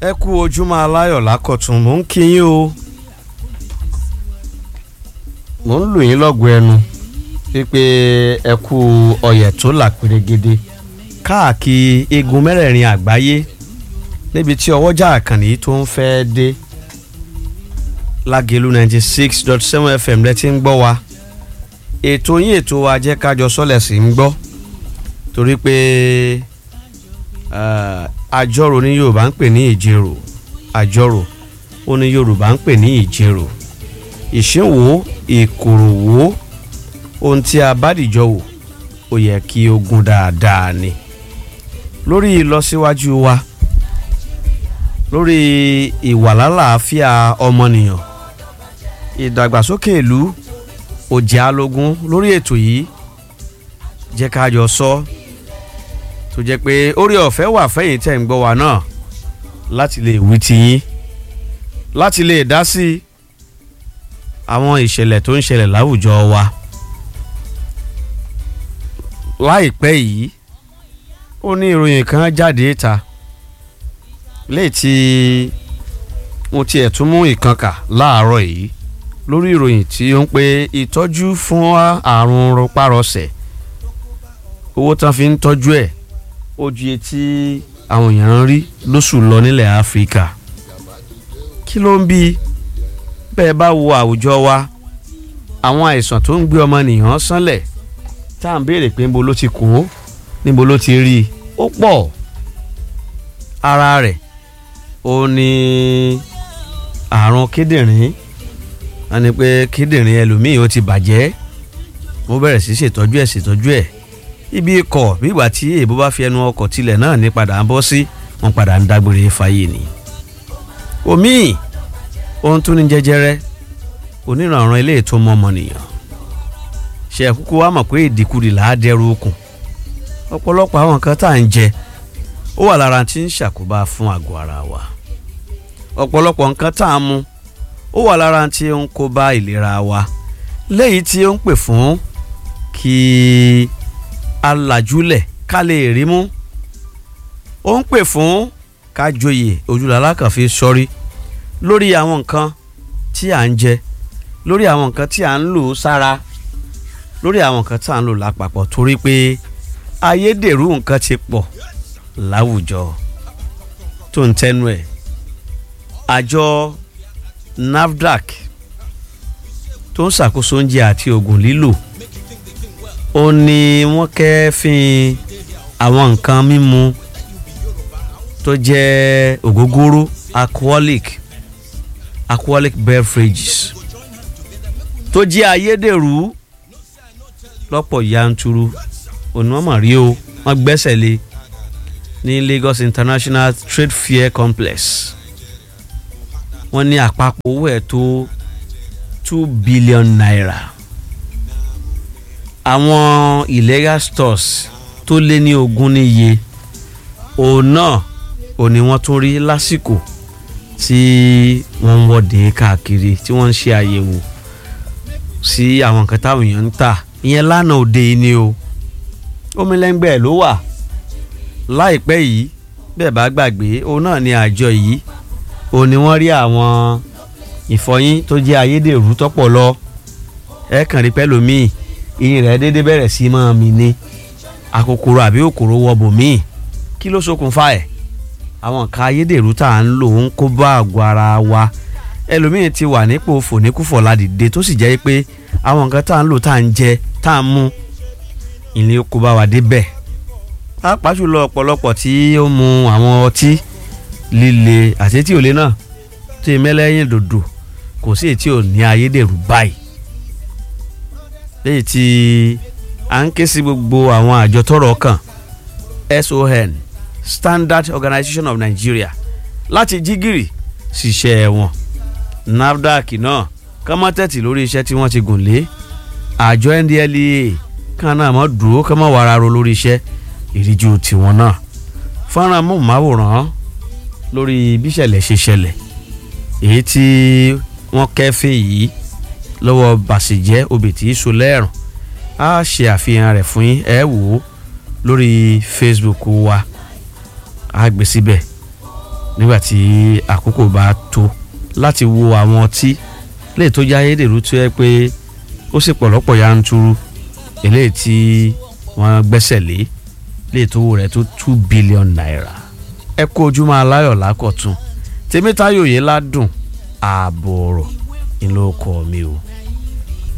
ẹ kú ojúmọ́ aláyọ̀ lákọ̀tún mò ń kí yín o mò ń lù yín lọ́gọ̀ ẹnu pípé ẹ kú ọyẹ̀ tó là pérégede káàkiri igun mẹ́rẹ̀ẹ̀rin àgbáyé níbi tí ọwọ́jà àkànní tó ń fẹ́ dé lágẹ̀lú ninety six dot seven fm lẹ ti ń gbọ́ wa ètò yín ètò wa jẹ́ kájọ sọ́lẹ̀ sí ń gbọ́ torí pé àjọrò ní yorùbá ń pè ní ìjẹrò àjọrò ó ní yorùbá ń pè ní ìjẹrò ìṣínwó ìkòròwó ohun tí a bá dìjọ wò ó yẹ kí ó gún dáadáa ni lórí ìlọsíwájú wa lórí ìwàlálàáfíà ọmọnìyàn ìdàgbàsókè ìlú òjì alógún lórí ètò yìí jẹ́ ká jọ sọ tó jẹ́ pé orí ọ̀fẹ́ wà fẹ́yìn tẹ̀ ń gbọ́ wa náà láti lè wí ti yín láti lè dá sí àwọn ìṣẹ̀lẹ̀ tó ń ṣẹlẹ̀ láwùjọ wa láìpẹ́ yìí ó ní ìròyìn kan jáde ta léè tí mo tiẹ̀ tún mú ìkànkà láàárọ̀ yìí lórí ìròyìn tí ó ń pe ìtọ́jú fún àrùn rọpárọsẹ̀ owó tán fi ń tọ́jú ẹ̀ ó ju etí àwọn èèyàn ń rí lóṣù lọ nílẹ̀ áfíríkà kí ló ń bí bẹ́ẹ̀ bá wo àwùjọ wa àwọn àìsàn tó ń gbé ọmọnìyàn sánlẹ̀ tá à ń béèrè pé níbo ló ti kó níbo ló ti rí i ó pọ̀ ara rẹ̀ ó ní àrùn kíndìnrín wọ́n ní pé kíndìnrín ẹlòmíì ó ti bàjẹ́ mo bẹ̀rẹ̀ sí ṣètọ́jú ẹ̀ ṣètọ́jú ẹ̀ ibi ikọ̀ bígbà tí èèbó bá fi ẹnu ọkọ̀ tilẹ̀ náà ní padà ń bọ́ sí wọn padà ń dágbére fáyé ni. omi ohun tó ní jẹjẹrẹ onírànràn ilé ètò ọmọnìyàn ṣe kúkú wá mọ̀ pé ìdíkudì là á dẹrù okùn ọ̀pọ̀lọpọ̀ àwọn nǹkan tá à ń jẹ ó wà lára tí ń ṣàkóbá fún àgọ́ ara wa ọ̀pọ̀lọpọ̀ nǹkan tá à ń mu ó wà lára tí ó ń kó bá ìlera wa léyìí tí ó ń pè fún kí alàjúlẹ̀ ká lè rí mú ó ń pè fún ká joyè ojúlàlá kan fi sọrí lórí àwọn nǹkan tí à ń jẹ lórí àwọn nǹkan tí à ń lò sára lórí àwọn nǹkan tí à ń lò lápapọ̀ torí pé ayédèrú nǹkan ti pọ̀ láwùjọ tó ń tẹnu ẹ̀ àjọ NAFDAC tó ń ṣàkóso oúnjẹ àti oògùn lílò ó ní wọ́n kẹ́fín àwọn nǹkan mímu tó jẹ́ ògógóró alcoholic alcoholic beverages tó jẹ́ ayédèrú lọ́pọ̀ yanturu òní wọ́n mọ̀ rí o wọ́n gbẹ́sẹ̀ lé ní Lagos International Trade Fair Complex wọ́n ní àpapọ̀ owó ẹ̀ tó two billion naira àwọn illegal stores tó lé ní ogún níye òun náà ò ní wọ́n tún rí lásìkò tí wọ́n ń wọ́de káàkiri tí wọ́n ń ṣe àyẹ̀wò sí àwọn nǹkan táwọn èèyàn ń tà ìyẹn lánàá òde yìí ni o omilẹ́ngbẹ́ ló wà láìpẹ́ yìí bẹ́ẹ̀ bá gbàgbé òun náà ni àjọ yìí òun ni wọ́n rí àwọn ìfọyín tó jẹ́ ayédèrú tọ́pọ̀ lọ ẹ kàn rí pẹ́lòmíì ìyìn rẹ̀ dédé bẹ̀rẹ̀ sí máa mi ní akòkòrò àbí òkòrò wọbò míì kí ló ṣokùnfà ẹ̀ àwọn nǹkan ayédèrú tá à ń lò ń kó bá àgọ́ ara wa ẹlòmíì ti wà nípò fòníkúfọ̀ ládìde tó sì jẹ́ pé àwọn nǹkan tá à ń lò tá à ń jẹ tá à ń mú ìní kó bá wa débẹ̀ pàápàá jùlọ ọ̀pọ̀lọpọ̀ tí ó mu àwọn ọtí líle àti tí ò lé náà tó yẹ mẹ́lẹ́yìn dòdò kò sí èyí tí ò ní ayédèrú báyìí léyìí tí à ń ké sí gbogbo àwọn àjọ tọ́rọ̀ kàn SON Standard Organization of Nigeria láti jí gìrì ṣiṣẹ́ wọn NAFDAC náà kọ́mọ́tẹ́tì lórí iṣẹ́ tí wọ́n ti gùn lé àjọ NDLEA kan náà mọ́ dúró kọ́mọ́ wàrà ro lórí iṣẹ́ ìríjú tiwọn náà fọ́nrán mọ̀máwòrán lórí bíṣẹ̀lẹ̀ ṣe ṣẹlẹ̀ èyí tí wọ́n kẹ́fín yìí lọ́wọ́ bàṣẹ̀jẹ́ obì tí í so lẹ́rùn á ṣe àfihàn rẹ̀ fún yín ẹ wò ó lórí Facebook wa á gbé síbẹ̀ nígbà tí àkókò bá tó láti wo àwọn ọtí lè tó já ayédèrú tó yẹ pé ó sì pọ̀lọ́pọ̀ yanturu eléyìí tí wọ́n gbẹ́sẹ̀ lé lè tó wò rẹ̀ tó two billion naira ẹ kú ojúmọ́ aláyọ̀ lákọ̀tún tèmítáyò yẹn ládùn ààbò ọ̀rọ̀ ìlú ọkọ mi o.